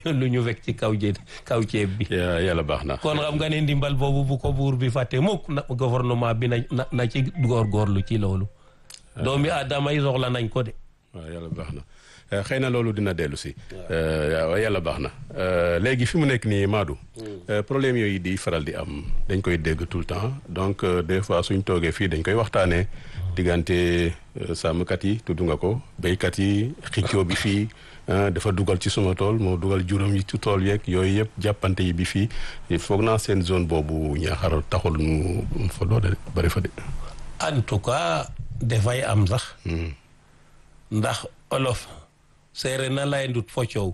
lu ñu wekk ci kaw jé kaw ceeb bi yàlla baax na kon xam nga ne ndimbal boobu bu ko buur bi fàtte mukk na gouvernement bi na na ci góorgóorlu ci loolu doomi aadama yi soxla nañ ko de waaw yàlla baax na xëy na loolu dina dellu si yàlla baax na léegi fi mu nekk nii Madou problème yooyu di faral di am dañ koy dégg tout le temps donc des fois suñ toogee fii dañ koy waxtaanee diggante sàmmkat yi tudd nga ko béykat yi xiccoo bi fii dafa dugal ci suma tool moo dugal juróom yi ci tool yeeg yooyu yëpp jàppante yi bi fii foog naa seen zone boobu ñaaxar taxul mu fa doole bari fa de en tout cas dafay am sax ndax olof seere na lay ndut fo coow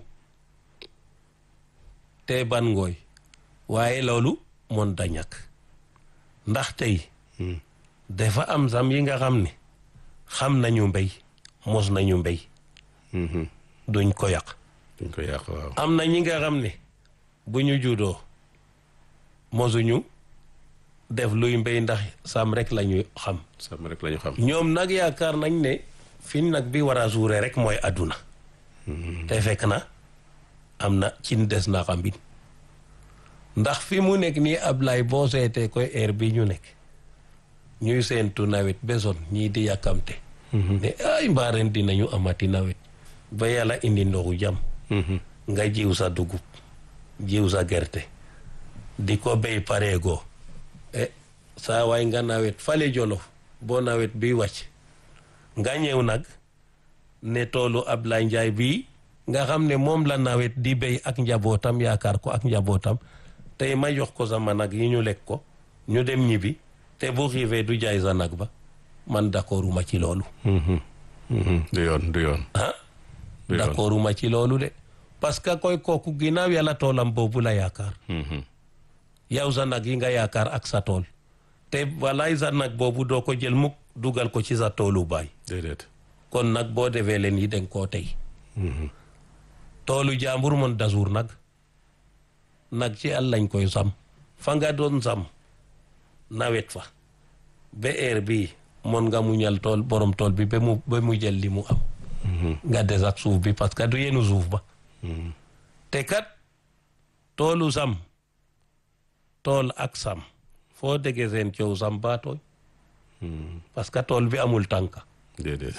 te ban ngooy waaye loolu mon da ñàkk ndax tey dafa am sam yi nga xam ne xam nañu mbéy mos nañu mbéy duñ ko yàq duñ ko yàq waaw am na ñi nga xam ne bu ñu juddoo mosuñu def luy mbéy ndax sam rek lañu xam sam rek lañu xam ñoom nag yaakaar nañ ne fi nag bi war a suure rek mooy àdduna te fekk na am na cin des na xambin ndax fi mu nekk nii Ablaye boo seetee koy heure bi ñu nekk ñuy seentu nawet besoon ñii di yàkkamte ne ay mbaaren dinañu amati nawet ba yàlla indi ndoxu jàmm nga jiw sa dugub jiw sa gerte di ko béy pareegoo e saa waay nga nawet fale jolof boo nawet bi wàcc nga ñëw nag ne toolu Ablaye Njaay bii nga xam ne moom la nawet di béy ak njabootam yaakaar ko ak njabootam tey ma jox ko sama nag yi ñu lekk ko ñu dem ñibbi te bu xiifee du jaay sa nag ba man d'accorduma ci loolu du yoon du yoon ah d'accorduma ci loolu de parce que koy kooku ginnaaw yàlla toolam boobu la yaakaar yow sa nag yi nga yaakaar ak sa tool te walaay sa nag boobu doo ko jël mukk dugal ko ci sa toolu baay déedéet kon nag boo defee leen yi den koo tey toolu jàmbur mon dasuur nag nag ci àll lañ koy sam fa nga doon sam nawet fa ba heure bii mon nga muñal tool borom tool bi ba mu ba mu jël li mu am nga des ak suuf bi parce que du yenu suuf ba te kat toolu sam tool ak sam foo déggee seen coow sam baa tooñ parce que tool bi amul tànka déedéet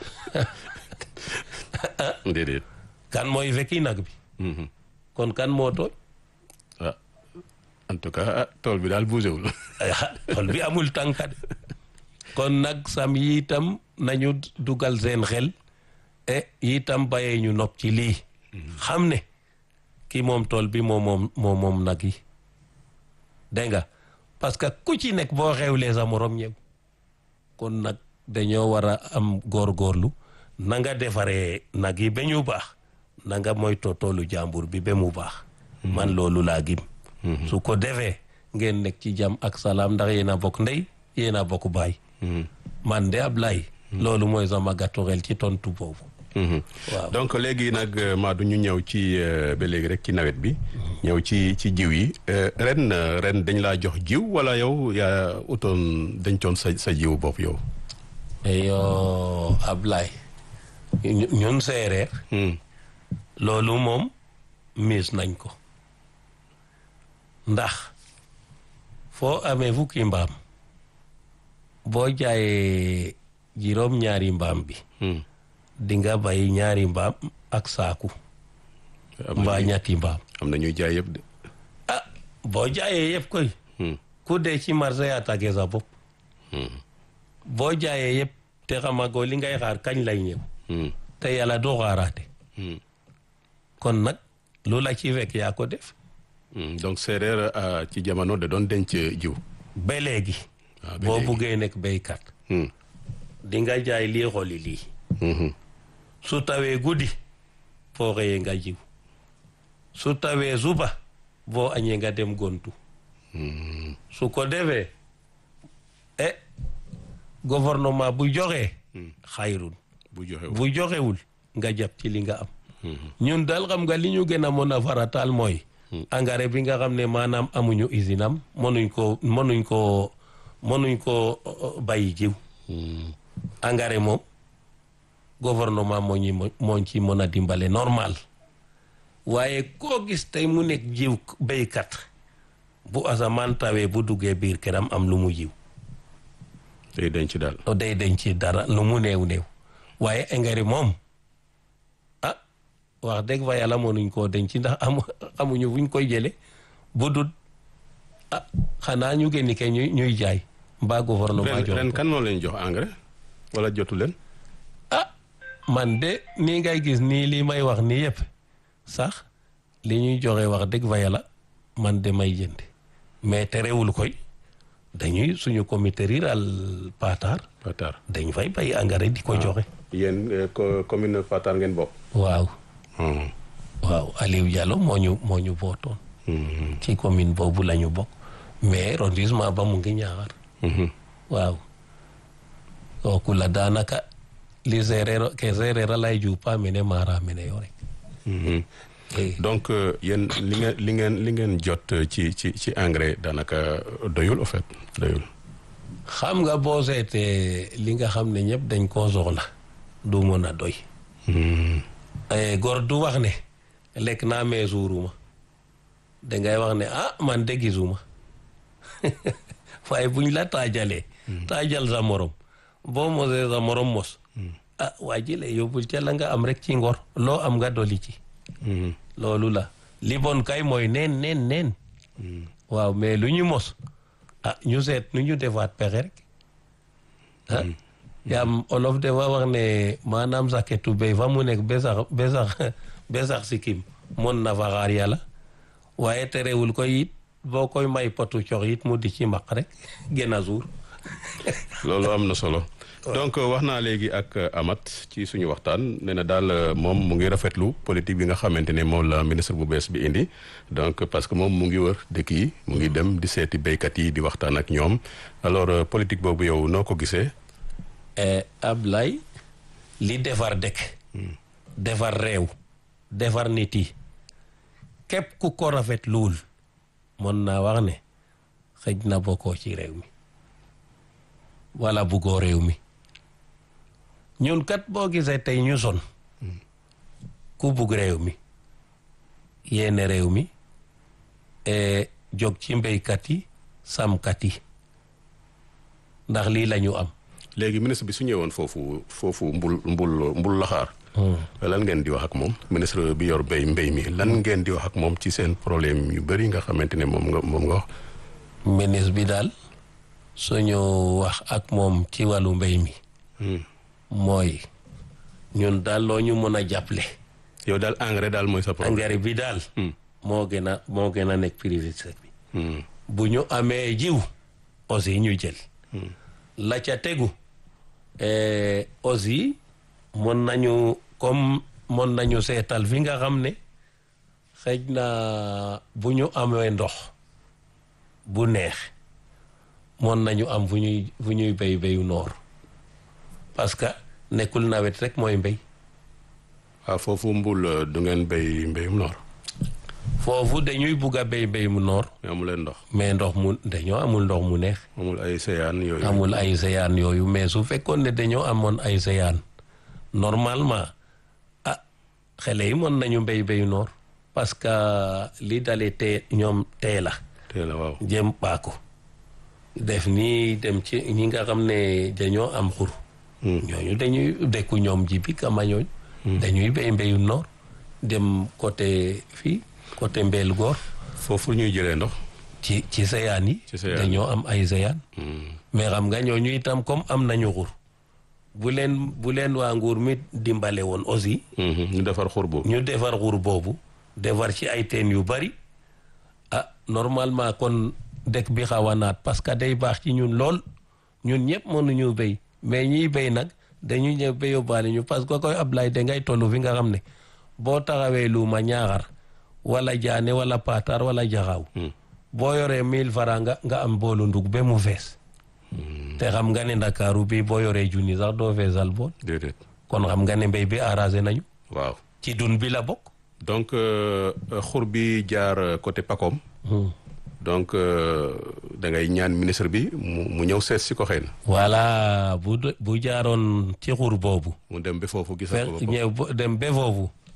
déedéet kan mooy fekki nag bi kon kan moo tooñ ah en tout cas tool bi daal bougéwul tool bi amul tànka de kon nag sam yi itam nañu dugal seen xel e itam bayee ñu nopp ci lii xam ne ki moom tool bi moo moom moo moom nag yi dégg nga parce que ku ci nekk boo xewlee sa morom ñëw kon nag dañoo war a am góorgóorlu na nga defaree nag yi ba ñu baax na nga moytoo toolu jàmbur bi ba mu baax man loolu laa gim su ko defee ngeen nekk ci jàmm ak salaam ndax yéen a bokk ndey yéen a bokk baay man de Ablaye loolu mooy sama gàttu xel ci tontu boobu waaw donc léegi nag Madou ñu ñëw ci ba léegi rek ci nawet bi ñëw ci ci jiw yi ren ren dañ laa jox jiw wala yow yaa utoon dencoon sa sa jiw bopp yow yo Ablaye ñun séeréer loolu moom miis nañ ko ndax foo amee fukki mbaam boo jaayee juróom ñaari mbaam bi di nga bay ñaari mbaam ak saaku mbaa ñetti mbaam am na ñuy jaay yëpp de ah boo jaayee yëpp koy ku dee ci marché yaa tàggee sa bopp boo jaayee yëpp te xamagoo li ngay xaar kañ lay ñëw te yàlla doo xaaraate kon nag lu la ci fekk yaa ko def donc séeréer ci jamono da doon denc jiw ba léegi waaw ba boo léegi. buggee nekk béykat di nga jaay lii xooli lii su tawee guddi foo xëyee nga jiw su tawee suba boo añee nga dem gontu su ko defee e gouvernement bu joxee xayrun bu joxe bu joxewul nga jàpp ci li nga am ñun daal xam nga li ñu gën a mën a farataal mooy engrais bi nga xam ne maanaam amuñu usine am mënuñ ko mënuñ ko mënuñ ko bàyyi jiw engrais moom gouvernement moo ñi moo ci mën a dimbale normal waaye koo gis tey mu nekk jiw béykat bu asamaan tawee bu duggee biir këram am lu mu jiw day denc daal. o day denc dara lu mu néew néew waaye engrais moom ah wax dëgg fa yàlla mënuñ koo denc ndax amu amuñu fuñ koy jële bu dul ah xanaa ñu génni ke ñuy ñuy jaay mbaa gouvernement ren jox ren ko. kan moo leen jox engrais wala jotu leen. ah man de nii ngay gis nii li may wax nii yëpp sax li ñuy joxe wax dëgg fa yàlla man de may jënd mais terewul koy dañuy suñu comité rural Patar Patar dañ fay bay engrais di ko joxe. yéen euh, co- commune Patar ngeen bokk. waaw Hmm. waaw Aliou Diallo moo ñu moo ñu bootoon Hmm. ci commune boobu la ñu bokk mais arrondissement ba mu ngi ñaaxar Mhm. waaw kooku la daanaka li séeréer ke séeréer a lay juupa mene maara mene yo rek Mhm. Eh, donc euh, yéen li ngeen li ngeen li ngeen jot euh, ci ci ci engrais daanaka doyul au fait doyul. xam nga boo seetee li nga xam ne ñëpp dañ koo soxla du mën a doy Hmm. Eh, góor du wax ne lekk naa mais suuruma dangay wax ne ah man de gisuma waaye buñ la taajalee taajal sa morom boo mosee sa morom mos ah waa ji la yóbbul ca la nga am rek ci ngor loo am nga doli ci Mhm. loolu la li bon kay mooy neen neen neen waaw mais lu ñu mos ah ñu seet nu ñu defaat pexe rek ah yaam olof dafa wax ne maanaam saketu béy fa mu nekk be sax be sax be sax sikkim mon na fa xaar yàlla waaye terewul koy it boo koy may potu cox it mu di ci maq rek gën a suur loolu am na solo donc euh, wax naa léegi ak euh, Amath ci suñu waxtaan nee na daal euh, moom mu ngi rafetlu politique bi nga xamante ne moom la ministre bu bees bi indi donc parce que moom mu ngi wër dëkk yi mu ngi dem di seeti béykat yi di waxtaan ak ñoom alors euh, politique boobu yow noo ko gisee. Ablaye li defar dëkk defar réew defar nit yi képp ku ko rafet luul mën naa wax ne xëj na bokkoo ci réew mi wala buggoo réew mi ñun kat boo gisee tey ñu son ku bugg réew mi yéene réew mi e jóg ci mbéykat yi sàmmkat yi ndax lii la ñu am léegi ministre bi su ñëwoon foofu foofu mbul mbul mbul laxaar lan ngeen di wax ak moom ministre bi yor béy mbéy mi lan ngeen di wax ak moom ci seen problème yu bëri nga xamante ne moom nga moom nga wax. ministre bi daal suñu wax ak moom ci wàllu mbéy mi mooy ñun daal loo ñu mën a jàppale yow daal engrais daal mooy sa problème. engrais bi daal moo gën a moo gën a nekk priorité bi Hmm. bu ñu amee jiw aussi ñu jël la ca tegu eh, aussi mën nañu comme mën nañu seetal fi nga xam ne xëj na bu ñu amee ndox bu neex mën nañu am fu ñuy fu ñuy béy béyu noor parce que nekkul nawet rek mooy mbéy waaw foofu mbul euh, du ngeen béy mbéyum noor foofu dañuy bugg a béy béy mu noor mais amu leen ndox mais ndox mu dañoo amul ndox mu neex amul ay séyaan yooyu. amul ay seyaan yooyu mais su fekkoon ne dañoo amoon ay seyaan normalement ah xale yi mën nañu béy béyu noor parce que li dalee tee ñoom tee la teel a waaw. jëm paako def nii dem ci ñi nga xam ne dañoo am xur ñooñu dañuy dëkku ñoom ji bi kama ñooñu dañuy béy mbéyu noor dem côté fii côté mbeel góor foofu ñuy jëlee ndox. ci ci seyaan yi Ci seyaan dañoo am ay seyaan mais xam nga ñooñu itam comme am nañu xur bu leen bu leen waa nguur mi dimbale woon aussi Mhm, ñu defar xur boobu. ñu defar xur boobu defar ci ay teen yu bari ah normalement kon dëkk bi xaw a naat parce que day baax ci ñun lool ñun ñëpp mënuñu béy mais ñiy béy nag dañuy ñëw ba yóbbaale ñu parce que koy Ablaye dangay toll fi nga xam ne boo taxawee luuma ñaaxar wala jaane wala patar wala jaxaaw boo yoree mille francs nga nga am boolu ndug ba mu fees te xam nga ne ndakaaru bi boo yoree junni sax doo feesal bool déedéet kon xam nga ne mbéy bi arrangé nañu waaw. ci dun bi la bokk donc euh, euh, xur bi jaar euh, côté Pakom. donc euh, da ngay ñaan ministre bi mu mu ñëw seet si ko xëy na. voilà bu de- bu jaaroon ci xur boobu mu dem ba foofu gis fe ko ñëw bo- dem ba foofu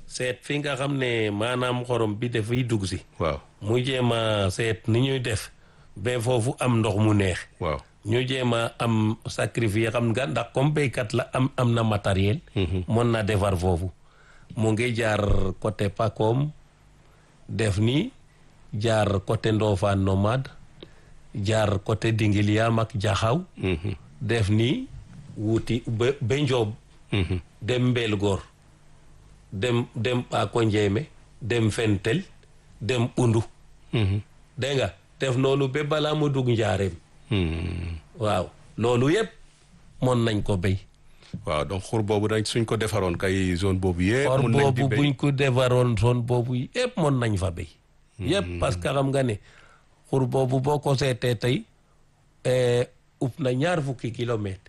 seet fi nga xam ne maanaam xorom bi dafay dugg si waaw mu jéem a seet ni ñuy def ba foofu am ndox mu neex waaw ñu jéem a am sacrifice xam nga ndax comme béykat la am am na matériel mën na defar foofu mu ngi jaar côté Pakom def ni jaar côté Ndofane nomade jaar côté Dingiliam ak Jaxaw def ni wuti ba ba Njoob dem Mbelgoor dem dem Pako Njéeme dem Fentel dem Undu dégg nga def noonu ba balaa mu dugg njaareem waaw loolu yëpp mën nañ ko béy waaw donc xur boobu dañ suñ ko defaroon kay zone boobu yëpp or mun nañ di boobu béy buñ ko defaroon zone boobu yëpp mën nañ fa béy yëpp parce que xam nga ne xur boobu boo ko seetee tey upp na ñaar fukki kilomètre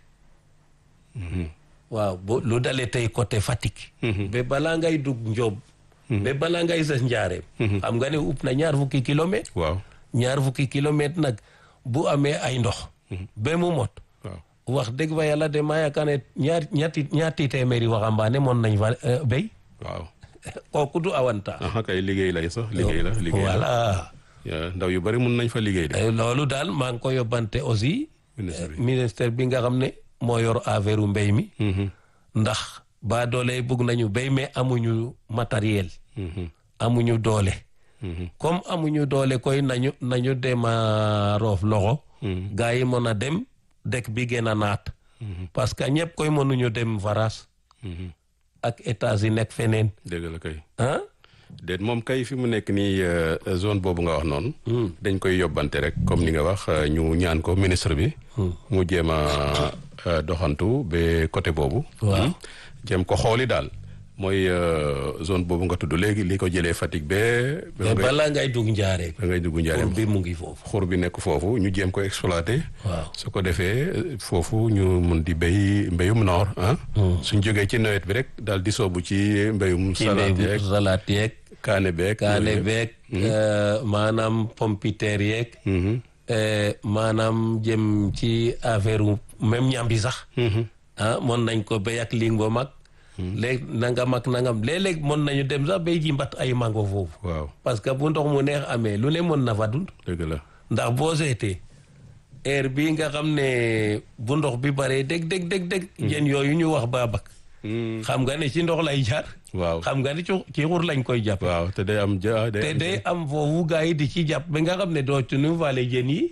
waaw bo lu dalee tey côté Fatick ba balaa ngay dugg Njoob ba balaa ngay sës njaareem xam nga ne upp na ñaar fukki kilomètre waaw ñaar fukki kilomètre nag bu amee ay ndox ba mu mot waaw wax dëgg fa yàlla de maa yaakaar ne ñaar ñetti ñaati téeméeri waxambaane mën nañ fa euh, béy waaw kooku du avantage aha kay liggéey lay sax liggéey la liggéey la voilà Ya, ndaw yu bari mun nañ fa liggéey de Eh, loolu daal maa ngi ko yóbbante aussi ministre bi ministère bi nga xam ne moo yor affaire u mbéy mi Mhm, ndax ba doole bugg nañu béy mais amuñu matériel mhm, amuñu doole mhm, comme amuñu doole koy nañu nañu dem a roof loxo mhm, gaa yi mën a dem dëkk bi gën a naat parce que ñëpp koy mënuñu dem varas mhm. ak états yi nekk feneen dëgg la kay ah déet moom kay fi mu nekk nii euh, zone boobu nga wax noonu dañ koy yóbbante rek comme ni nga wax euh, ñu ñaan ko ministre bi mu jéem a euh, doxantu ba côté boobu Waaw. jéem ko xooli daal mooy euh, zone boobu nga tudd léegi li ko jëlee Fatick ba ba mais ngay balaa ngay dugg njaareem ba ngay dugg njaareem bi mu ngi foofu xur bi nekk foofu ñu jéem ko exploité waaw su ko defee euh, foofu ñu mun di béy mbéyum noor ah suñ jógee ci nawet bi rek daal di soobu ci mbéyum ci salade mbéy yeeg salaat yeeg kaane beeg kaane yooyu yëpp. beeg euh, maanaam pompiteer yeeg Mhm. euh, maanaam jëm ci affaire u même ñambi sax Mhm. ah mën nañ ko béy ak ling ba mag léegi nangam ak nangam léeg-léeg mën nañu dem sax béy ji mbat ay mango foofu waaw parce que bu ndox mu neex amee lu ne mën na fa dund dëgg la ndax boo seetee heure bii nga xam ne bu ndox bi baree dég dég dég dég jën yooyu ñu wax baabak xam nga ne ci ndox lay jaar waaw xam nga ne ci ci xur lañ koy jàpp waaw te day am ja day te am- day am foofu gaa yi di ci jàpp ba nga xam ne doo ci nu vale jën yi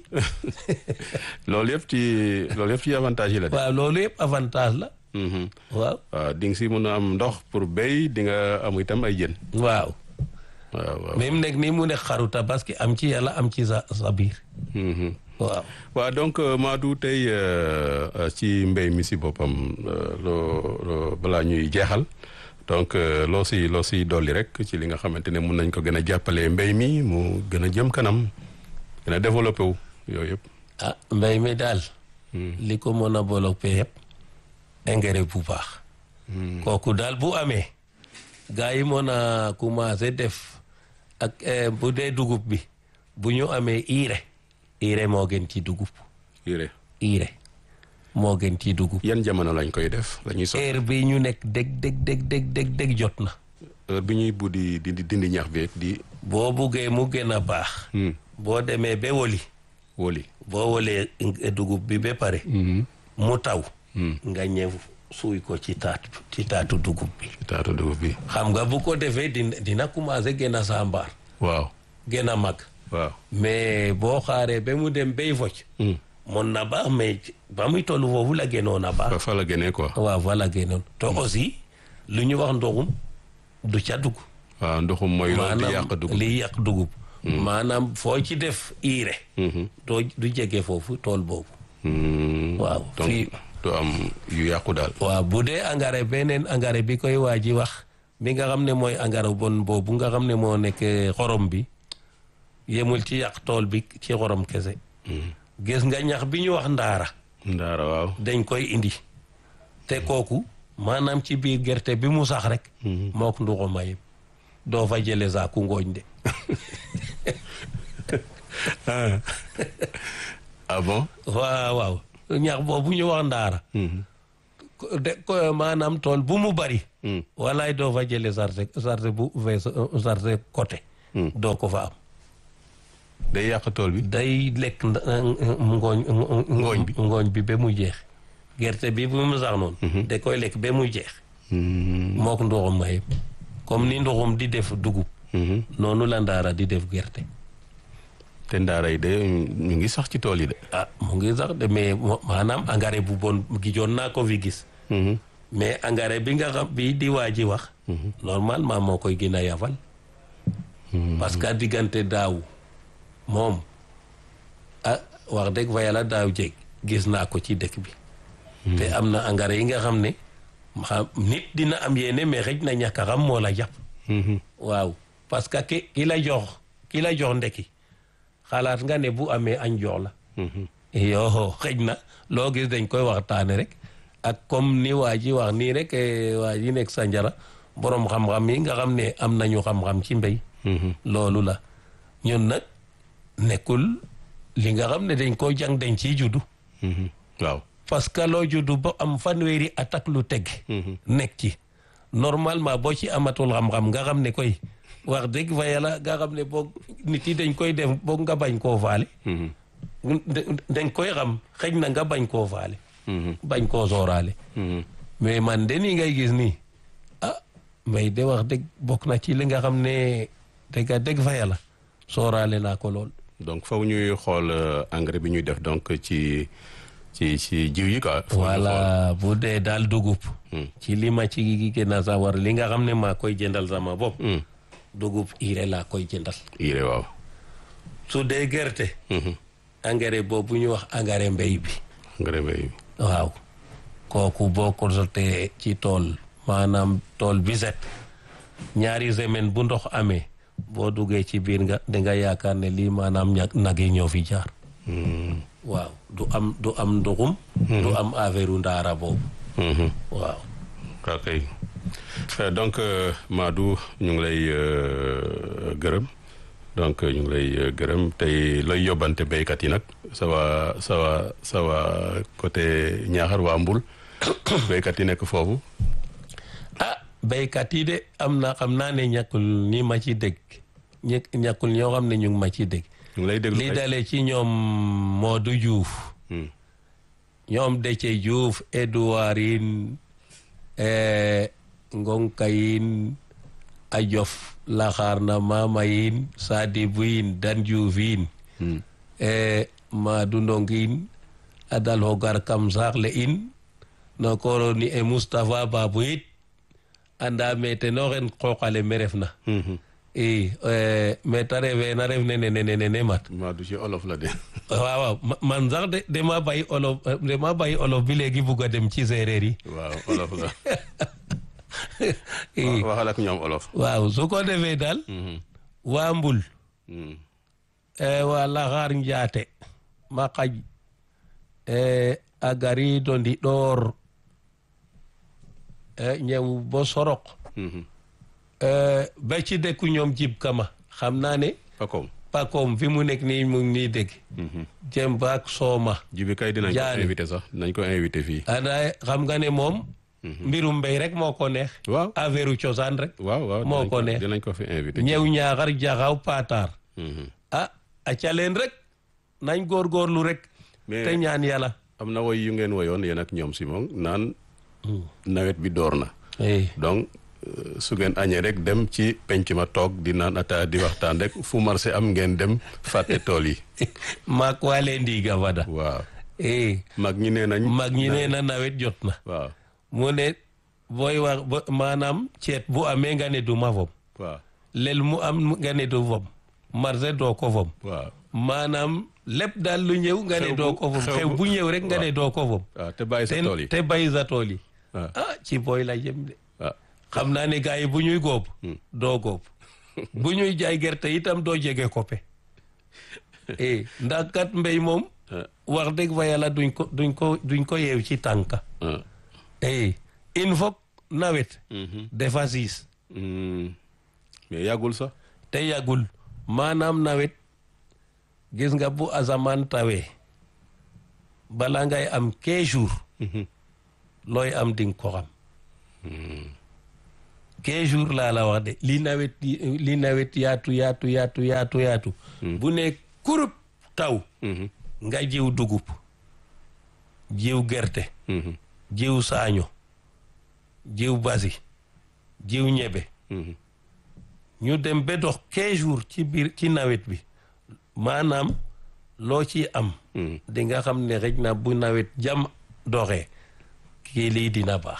loolu yëpp ci loolu yëpp ci avantage yi la de waaw loolu yëpp avantage la Mhm. waaw waaw di nga si mun a am ndox pour béy di nga am itam ay jën waaw waaw waaw même nekk nii mu ne xaru tabaski am ci yàlla am ci sa sa biir Mhm. waaw waaw donc euh, Madou tey euh, euh, ci mbéy mi si boppam euh, loo loo balaa ñuy jeexal donc euh, loo si loo si dolli rek ci li nga xamante ne mun nañ ko gën a jàppale mbéy mi mu gën a jëm kanam gën a développé wu yooyu yëpp. ah mbéy mi daal li ko mën a développé yëpp engrais bu baax kooku daal bu amee gars yi mën a commencé def ak eh, bu dee dugub bi bu ñu amee urée urée moo gën ci dugub yére urée moo gën ci dugub yan jamono lañ koy def la ñuy so heure bi ñu nekk dég dég dég dég dég dég jot na heure bi ñuy buddi di di dindi ñax bi di boo buggee mu gën a baax hmm, boo demee ba woli wóoli. boo wolee dugub bi ba pare mu taw nga ñëw suuy ko ci taat ci taatu dugub bi taatu dugub bi xam nga bu ko defee dina dina commencé gën a sambaar waaw gën a mag waaw. mais boo xaaree ba mu dem bay focc Hmm. mën na baax mais ba muy tollu foofu la gënoon a baax fa fa la génnee quoi. waaw fa la gënoon te aussi lu ñu wax ndoxum du ca dugg waaw ndoxum mooy loolu di yàq dugub. li yàq dugub maanaam foo ci def iire Mhm. doo du jege foofu tool boobu Hmm. waaw donc fii du am yu yàqu daal. waaw bu dee engrais beneen engrais bi koy waa ji wax bi nga xam ne mooy engrais bon boobu nga xam ne moo nekk xorom bi yemul ci yàq tool bi ci xorom kese gis nga ñax bi ñu wax ndaara ndaara waaw. dañ koy indi te kooku maanaam ci biir gerte bi mu sax rek mook nduxu mayib doo fa jële saaku ngooñ de ah bon. waaw waaw ñax boobu ñu wax ndaara ko- de ko maanaam tool bu mu bari walaay doo fa jële sarte sarte bu fees sarte côté doo ko fa am day yàq tool bi. day lekk nda- ngooñ Ngooñ bi. ngooñ bi ba mu jeex gerte bi bu mu sax noonu da koy lekk ba mu jeex mook ndoxum ma yëpp comme ni ndoxum di def dugub noonu la ndaara di def gerte te ndaara yi de ñu ngi sax ci tool yi de. ah mu ngi sax de mais mo- maanaam engrais bu bon gijoon naa ko fi gis mais engrais bi nga xam bi di waa ji wax normalement moo koy gën a yafal parce que diggante daaw moom ah wax dëgg fa yàlla daaw jeg gis naa ko ci dëkk bi te am na engrais yi nga xam ne xam nit dina am yéene mais xëj na ñàkk a xam moo la jàpp waaw parce que ki ki la jox ki la jox ndekki xalaat nga ne bu amee añ jox la yoo xëj na loo gis dañ koy waxtaane rek ak comme ni waa ji wax nii rek eh, waa ji nekk Sanjara borom xam-xam yi nga xam ne am nañu xam-xam ci mbéy loolu la ñun nag nekkul li nga xam ne dañ ko jàng dañ ciy juddu waaw. parce que loo juddu ba am fanweeri at ak lu teg nekk ci normalement boo ci amatul xam-xam nga xam ne koy wax dëgg fa yàlla nga xam ne boog nit yi dañ koy def boog nga bañ koo faale da- dañ koy xam xëj na nga bañ koo faale bañ koo sooraale mais man de nii ngay gis nii ah mbay de wax dëgg bokk na ci li nga xam ne dëgg dëgg fa yàlla sooraale naa ko lool donc faw ñuy xool euh, engrais bi ñuy def donc ci ci ci jiw yi quoi. faw ñu xool. voilà bu dee daal dugub ci li ma ci gën a sawar li nga xam ne maa koy jëndal sama bopp dugub urée laa koy jëndal Iré waaw. su dee gerte engrais boobu ñu wax engrais mbéy bi engrais bi. waaw kooku boo ko sotee ci tool maanaam tool bi set ñaari semaine bu ndox amee boo duggee ci biir nga danga yaakaar ne lii maanaam ña nag yi ñoo fi jaar waaw du am du am ndoxum du am affaire u ndaara boobu waaw ok Euh, donc euh, Madou ñu ngi lay euh, gërëm donc ñu ngi lay euh, gërëm tey looy yóbbante béykat yi nag sa waa sa waa sa waa côté Ñaaxar waa Mbul béykat yi nekk foofu. ah béykat yi de am na xam naa ne ñàkkul ni ma ci dégg ñë- ñàkkul ñoo xam ne ñu ngi ma ci dégg ñu ngi lay déglu li ay- dalee ci ñoom Modou Diouf Hmm. ñoom Déthié Diouf Edouard Ine eh, Ngonka Ine Ajof Laxaar na Mama Ine Sadibou Ine Dan Diouf Ine eh, Madou Ndong Ine Adal Hogar Kam Saxle Ine no koroni e Moustapha Babou it anda me teno xen qooqale me refna i eh, me ta refe na ref nene nene nene mat Madou ci olof la de. waaw waaw ma- man sax de dama bàyyi olof eh, dama bàyyi olof bi léegi bugg a dem ci séeréer yi waaw olof la. i waxal ak ñoom olof. waaw su ko defee daal waa mbul Hmm. eh, waa laxaar njaate ma xaj eh, a gariido ndiɗoor eh, ñëw bo sorok Mhm. eh, ba ci dëkku ñoom jib kama xam naa ne Pakom. pakoom fi mu nekk nii mu ngi nii dégg jëm baak sooma jibi kay dinañ ko Jaane. invité sax dinañ ko invité fii. anda xam nga ne moom mbirum mbéy rek moo ko neex waaw affaire u cosaan rek waaw waaw. moo dinañ ko neex. dinañ ko fi invité. ñëw ñaaxar jaxaw paataar Mhm. ah acca leen rek nañ góorgóorlu rek Mais- te ñaan yàlla am na woy yu ngeen woyoon yéen ak ñoom Simon naan nawet bi door na eh donc euh, su ngeen añee rek dem ci penc ma toog di naan ataaya di waxtaan rek fu marché am ngeen dem fàtte tool yi maak waa leen ndiiga fada waaw eh mag ñi nee nañ mag ñi nee na nawet jot na waaw mu ne booy wax ba- maanaam ceet bu amee nga ne du ma fom waaw lel mu am nga ne du fom marché doo ko fom waaw maanaam lépp daal lu ñëw nga ne Xew doo bu- ko fom xew xew bu- bu ñëw rek nga ne doo ko fom waaw te bàyyi sa te tool yi te bay sa tool yi waaw ah ci booy la jëm de waaw xam naa ne gars yi bu ñuy góob doo góob bu ñuy jaay gerte itam doo jege koppe eh ndax kat mbéy moom ah, wax dëgg fa yàlla duñ ko duñ ko duñ ko yeew ci tànka ah. eh il faut nawet Mhm. dafa siis Hmm. mais yàggul sax te yàggul maanaam nawet gis nga bu asamaan tawee bala ngay am 15 jours looy am di nga ko xam quinze jours laa la wax de li nawet li nawet yaatu yaatu yaatu yaatu yaatu bu ne kurub taw nga jiw dugub jiw gerte jiw saaño jiw basi jiw ñebe ñu dem ba dox quinze jours ci biir ci nawet bi maanaam loo ci am di nga xam ne rek na bu nawet jam doxee kii lii dina baax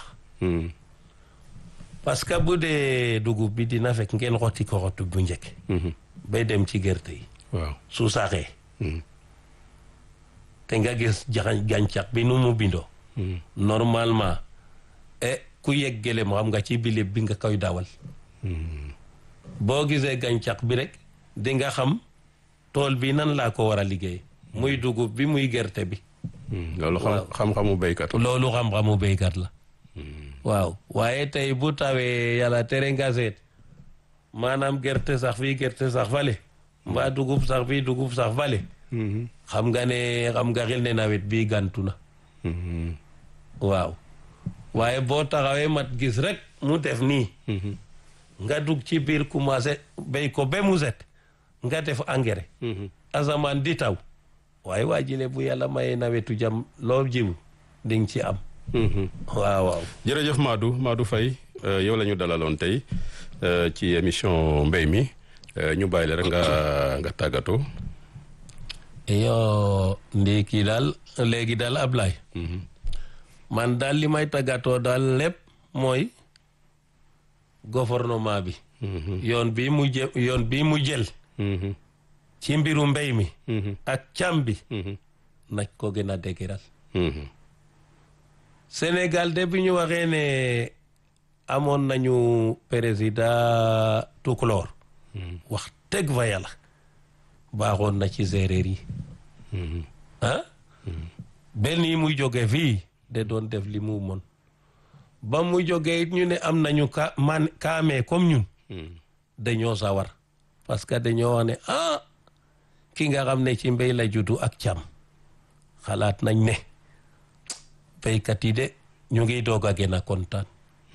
parce que bu dee dugub bi dina fekk ngeen xotti ko xottu bu njëkk bay dem ci gerte yi waaw su saxee te nga gis jaxañ gàncax bi nu mu bindoo normalement e ku yegg gëlem xam nga ci bilib bi nga koy dawal boo gisee gàncax bi rek di nga xam tool bi nan laa ko war a liggéey muy dugub bi muy gerte bi loolu xam xam-xamu béykat loolu xam-xamu béykat la waaw waaye tey bu tawee yàlla tere nga seet maanaam gerte sax fii gerte sax fale mbaa dugub sax fii dugub sax fale xam nga ne xam nga xel ne nawet bii gantu na waaw waaye boo taxawee mat gis rek mu def nii nga dugg ci biir commencé béy ko ba mu set nga def engrais asamaan di taw waaye waa jile bu yàlla mayee nawetu jam loo jiw di nga ci am waaw waaw jërëjëf Madou Madou Faye yow la ñu dalaloon tey ci émission mbéy mi ñu bàyyi la rek nga nga tàggatoo yoo ndékki daal léegi daal Ablaye man daal li may tàggatoo daal lépp mooy gouvernement bi yoon bi mu jë yoon bi mu jël ci mbiru mbéy mi ak càmm bi nag ko gën a dëgëral Sénégal de bi ñu waxee ne amoon nañu président Tukulóor wax teg fa yàlla baaxoon na ci séeréer yi ah benn yi muy jóge fii de doon def li mu mën ba mu jógee it ñu ne am nañu ka man kaamee comme ñun dañoo sawar parce que dañoo wax ne ah ki nga xam ne ci mbéy la juddu ak càmm xalaat nañ ne béykat yi de ñu ngi doog a gën a kontaan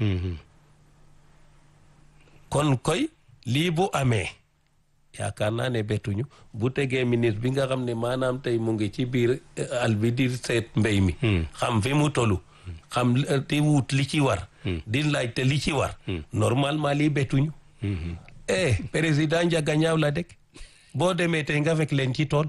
kon koy lii bu amee yaakaar naa ne bettuñu bu tegee ministre bi nga xam ne maanaam tey mu ngi ci biir al bi di seet mbéy mi xam fi mu tollu xam di wut li ci war di laajte li ci war normalement lii bettuñu eh président Njaga ñaaw la dëkk boo demee tey nga fekk leen ci tool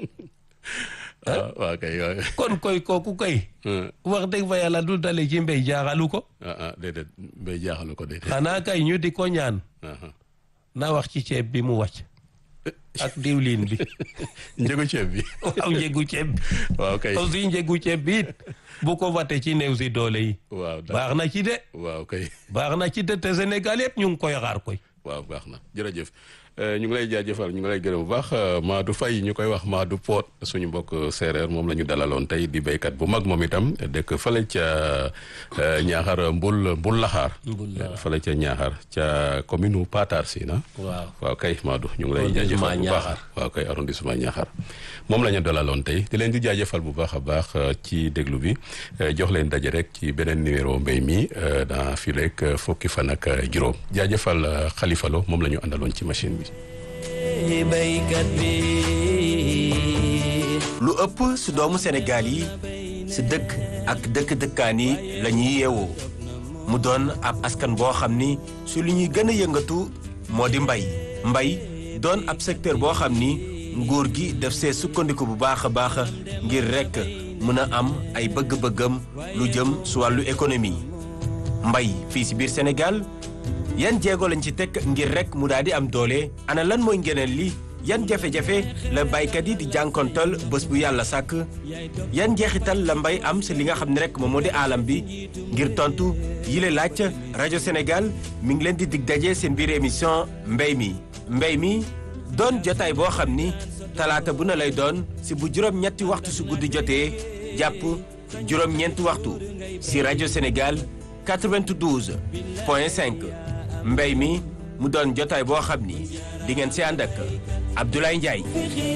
waaw kay waaw kon koy kooku koy wax dëgg fa yàlla du dale ci mbéy jaaxalu ko ah ah déedéet mbéy jaaxalu ko déedéet xanaa kay ñu di ko ñaan na wax ci ceeb bi mu wàcc ak diwlin bi njëgu ceeb bi waaw njëgu ceeb bi waaw kay aussi njëgu ceeb bi it bu ko wate ci néew si doole yi waaw baax na ci de waaw kay baax na ci de te Sénégal yëpp ñu ngi koy xaar koy waaw baax na jërëjëf ñu ngi lay jaajëfal ñu ngi lay gërëm bu baax Madou Faye ñu koy wax Madou Poot suñu mbokk séeréer moom la ñu dalaloon tey di béykat bu mag moom itam dëkk fële ca Ñaaxar Mbul Mbul Laxaar fële ca Ñaaxar ca commune u Patar Sina waaw waaw kay Madou ñu ngi lay jaajëfal bu baax waaw kay arrondissement Ñaaxar moom la ñu dalaloon tey di leen di jaajëfal bu baax a baax ci déglu bi jox leen daje rek ci beneen numéro mbéy mi dans fii rek fukki fan ak juróom jaajëfal Khalifa Lo moom la ñu àndaloon ci machine bi béykat bi lu ëpp si doomu Sénégal yi si dëkk ak dëkk-dëkkaan yi la ñuy yeewoo mu doon ab askan boo xam ni su li ñuy gën a yëngatu moo di mbay mbay doon ab secteur boo xam ni nguur gi def see sukkandiku bu baax a baax ngir rekk mën a am ay bëgg-bëggam lu jëm su wàllu économie mbay fii si biir Sénégal yan jéego lañ ci teg ngir rek mu daal di am doole ana lan mooy ngeneen li yan jafe-jafe la baykat yi di jànkontal bés bu yàlla sàkk yan jeexital la mbay am si li nga xam ne rek moom moo di aalam bi ngir tontu yile laaj rajo Sénégal mi ngi leen di dig daje seen biir émission mbay mi mbay mi doon jotaay boo xam ni talaata bu na lay doon si bu juróom-ñetti waxtu su guddi jotee jàpp juróom-ñeenti waxtu si rajo Sénégal 92 point 5 mbéy mi mu doon jotaay boo xam ni di ngeen si ànd ak Abdoulaye Ndiaye